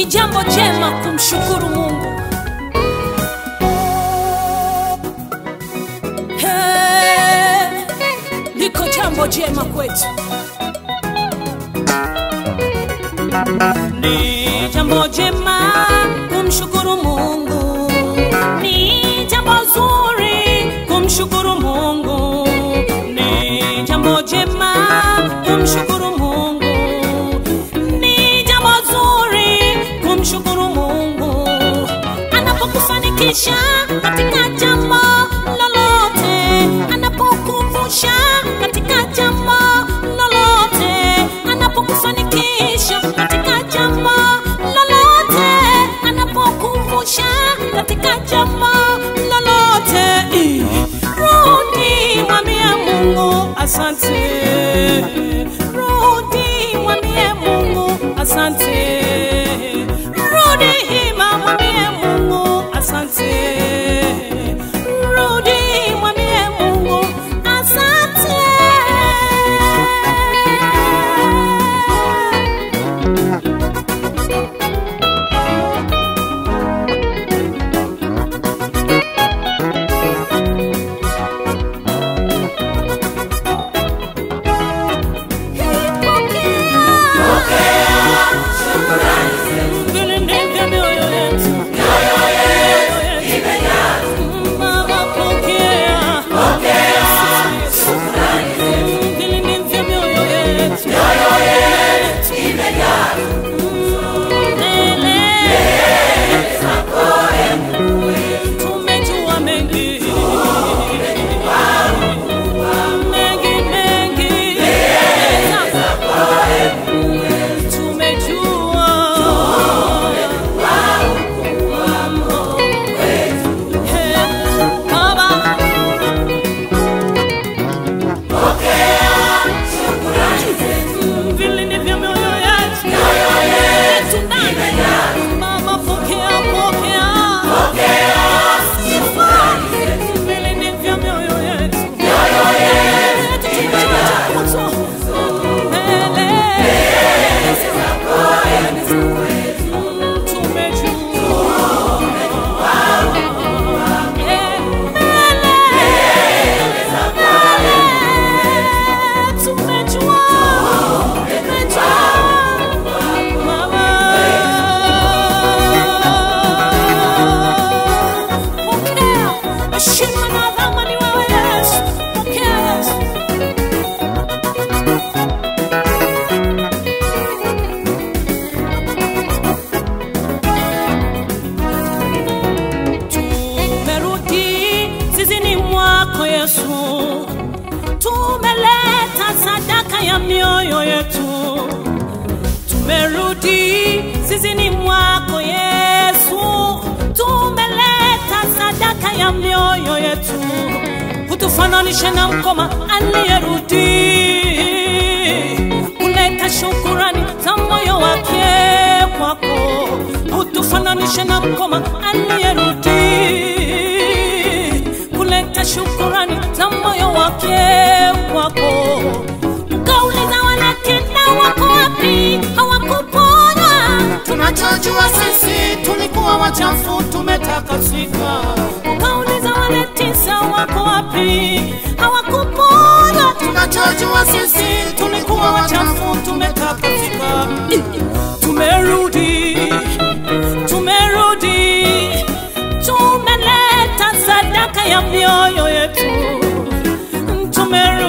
ni jambo jema kumshukuru Mungu. Hey, liko jambo jema kwetu, ni jambo jema kumshukuru Mungu, ni jambo zuri kumshukuru Mungu, ni jambo jema kumshukuru Mungu, ni jambo zuri kumshukuru Mungu anapokufanikisha katika jambo lolote, anapokumbusha katika jambo lolote, anapokufanikisha katika jambo lolote, anapokumbusha katika jambo lolote, rudi mwambie Mungu asante, rudi mwambie Mungu asante, rudi hima mwambie Mungu asante, rudi mwambie Mungu asante. Vile ndivyo mioyo yetu. Baba, pokea. Vile ndivyo mioyo yetu. Mbele. Tumejua mengi. Mengi, mengi. Tumejua Baba, vile ndivyo mioyo yetu yetu ndani. Baba, pokea, pokea. Sifa. Vile ndivyo mioyo yetu yetu tumejua mbele. Shima na dhamani wewe Yesu, pokea Yesu. tumerudi zizini mwako Yesu, tumeleta sadaka ya mioyo yetu, tumerudi zizini mwako Yesu, tumeleta sadaka ya mioyo yetu, hutufananishe na mkoma aliyerudi kuleta shukurani za moyo wake kwako, hutufananishe na mkoma aliyerudi kuleta shukurani za moyo wake kwako. Ukauliza wanatenda wako wapi, hawakupona. Tunachojua sisi tulikuwa wachafu, tumetakasika. Ukauliza wale tisa wako wapi, hawakupona. Tunachojua sisi tulikuwa wachafu, tumetakasika. Tumerudi, tumerudi, tumeleta sadaka ya mioyo yetu, tumerudi